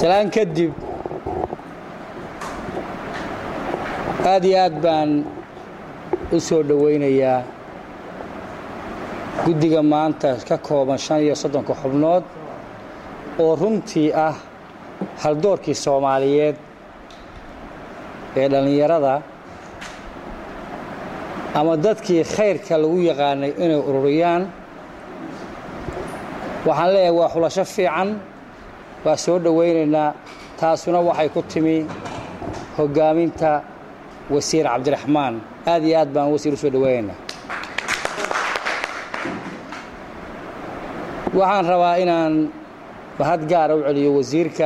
salaan kadib aad iyo aad baan u soo dhowaynayaa guddiga maanta ka kooban shan iyo soddonka xubnood oo runtii ah haldoorkii soomaaliyeed ee dhallinyarada ama dadkii khayrka lagu yaqaanay inay ururiyaan waxaan leeyahay waa xulasho fiican waa soo dhowaynaynaa taasuna waxay ku timi hoggaaminta wasiir cabdiraxmaan aad iyo aad baan wasiir u soo dhowaynaynaa waxaan rabaa inaan mahad gaara u celiyo wasiirka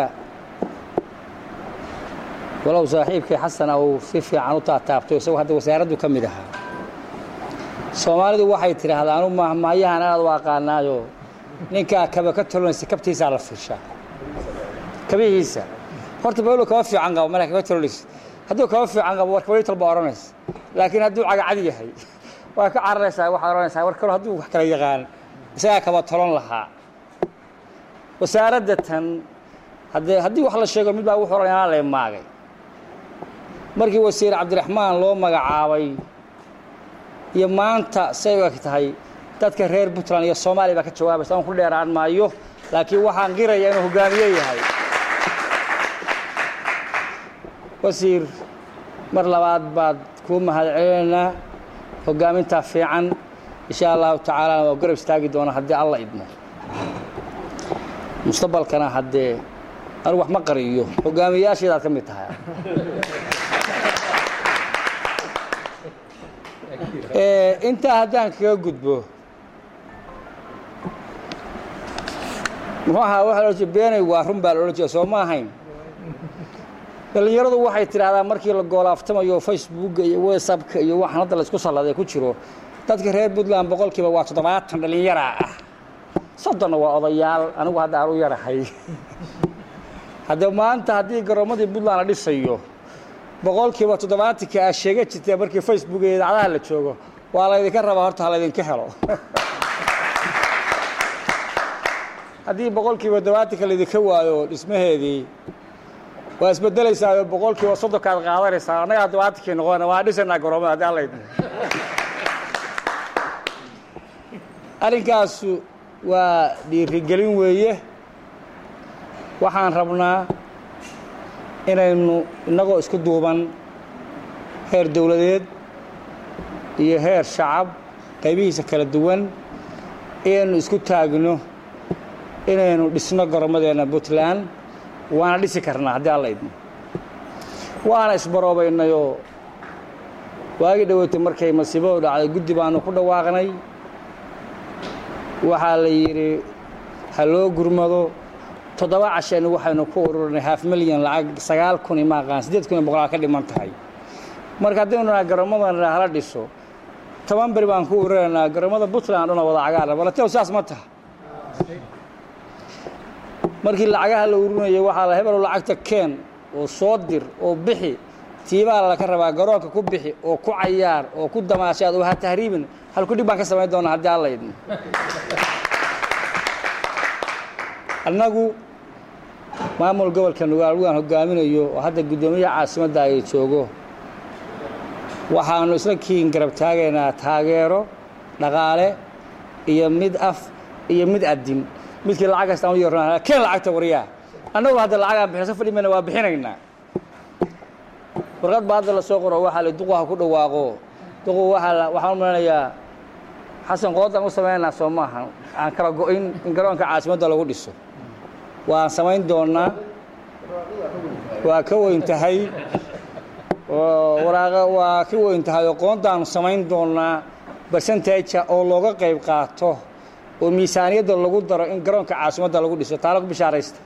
walow saaxiibkii xasan uu si fiican u taataabto isagoo hadda wasaaraddu ka mid ahaa soomaalidu waxay tidhaahdaa anu mahmaayahan aad u aqaanaayo ninkaa kaba ka tolonaysa kabtiisaa la fiishaa kabihiisa horta bawlo kaba fiican qabo markaa kaba tolonaysa hadduu kaba fiican qabo war kabali tolba odhanaysa laakiin hadduu cagacad yahay waa ka cararaysaa waxaad odhanaysaa war kalo hadduu wax kala yaqaan isagaa kaba tolon lahaa wasaaradda tan haddee haddii wax la sheego mid baa wuxuu odhan anaa leemaagay markii wasiir cabdiraxmaan loo magacaabay iyo maanta say u eg tahay dadka reer puntland iyo soomaaliya baa ka jawaabaysa aan ku dheeraan maayo laakiin waxaan qiraya inuu hogaamiye yahay wasiir mar labaad baad kuu mahad celinaynaa hoggaamintaa fiican insha allahu tacaalana waa garab istaagi doona haddii alla idmo mustaqbalkana haddee anigu wax ma qariyo hogaamiyayaasheedaad ka mid tahay intaa haddaan kaga gudbo muxuu ahaa waxa la ohan beenay waa run baa la odhan jira soo ma ahayn dhallinyaradu waxay tidhaahdaa markii la goolaaftamayo facebooka iyo whatsappka iyo waxaan hadda laysku salladay ku jiro dadka reer puntland boqolkiiba waa toddobaatan dhallinyaraa ah soddonna waa odayaal anigu hadda aan u yarahay hadda maanta haddii garoommadii puntland la dhisayo boqolkiiba toddobaatanka aa sheega jirtee markii facebook iyo idaacadaha la joogo waa laydinka rabaa horta ha laydinka helo haddii boqolkiiba toddobaatanka laydinka waayo dhismaheedii waa isbedelaysaa boqolkiiba soddonkaad qaadanaysaa annagaa todobaatankii noqona waa dhisanaa garoomada haddii alla idmo arrinkaasu waa dhiirigelin weeye waxaan rabnaa inaynu innagoo isku duuban heer dowladeed iyo heer shacab qaybihiisa kala duwan inaynu isku taagno inaynu dhisno garomadeenna puntland waana dhisi karnaa haddii alla idmo waana isbaroobaynayoo waagii dhoweytay markay masiibadu dhacday guddi baanu ku dhawaaqnay waxaa la yidhi ha loo gurmado toddoba cashaynu waxaynu ku ururinay haaf milyan lacag sagaal kun ima aqaan siddeed kun iyo boqolaal ka dhiman tahay marka haddaynu naa garoommadana hala dhiso toban beri baan ku ururaynaa garoomada puntland dhuna wada cagaara balatew saas ma taha markii lacagaha la ururinayay waxaa la hebelo lacagta keen oo soo dir oo bixi tiibaa laka rabaa garoonka ku bixi oo ku cayaar oo ku damaashaad oo ha tahriibin halku dhib baan ka samayn doonaa haddii alla idmo annagu maamul gobolka nugaal waan hogaaminayo oo hadda guddoomiyaha caasimadda ay joogo waxaanu isla kiin garab taagaynaa taageero dhaqaale iyo mid af iyo mid adin midkii lacag kastaan u yeerna keen lacagta waryaa annagu hadda lacagaan bixinso fadhi mayna waa bixinaynaa warqad baa hadda la soo qoro waxaa la duqu ha ku dhawaaqo duqu waxaa waxaan u malanayaa xasan qoodaan u samaynaa soo maaha aan kala go-in in garoonka caasimadda lagu dhiso waan samayn doonnaa waa ka weyn tahay waraaqa waa ka weyn tahay oo qoontaanu samayn doonnaa barsenteja oo looga qayb qaato oo miisaaniyadda lagu daro in garoonka caasimadda lagu dhiso taa lagu bishaaraysta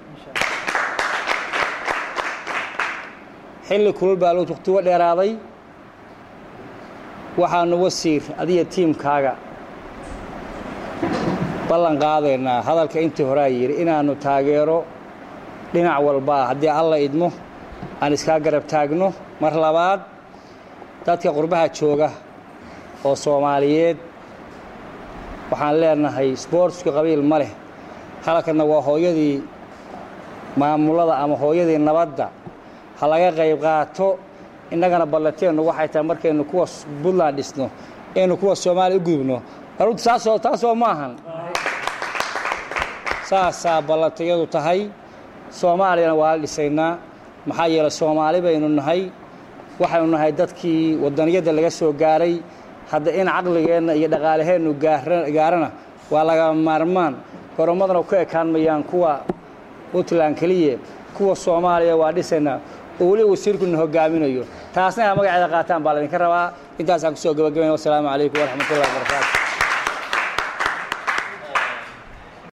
xilli kulul baa loo waqtigo dheeraaday waxaanu wasiir adiga tiimkaaga ballan qaadaynaa hadalka intii horaa yidhi inaannu taageero dhinac walbaa haddii alla idmo aan iskaa garab taagno mar labaad dadka qurbaha jooga oo soomaaliyeed waxaan leenahay sboortsku qabiil ma leh halkanna waa hooyadii maamulada ama hooyadii nabadda ha laga qayb qaato innagana ballateennu waxay tahay markaynu kuwa puntland dhisno inaynu kuwa soomaaliya u gudubno arunta saasoo taasoo maahan saasaa ballantayadu tahay soomaaliyana waa la dhisaynaa maxaa yeelay soomaali baynu nahay waxaynu nahay dadkii wadaniyadda laga soo gaaray hadda in caqligeenna iyo dhaqaalaheennu gaarana waa laga maarmaan goromadana ku ekaan mayaan kuwa puntland keliya kuwa soomaaliya waa dhisaynaa oo weliba wasiirkuna hogaaminayo taasna ha magaceeda qaataan baa laydinka rabaa intaasaan kusoo gabagabayna wasalaamu calaykum waraxmatullahi wabarakaatu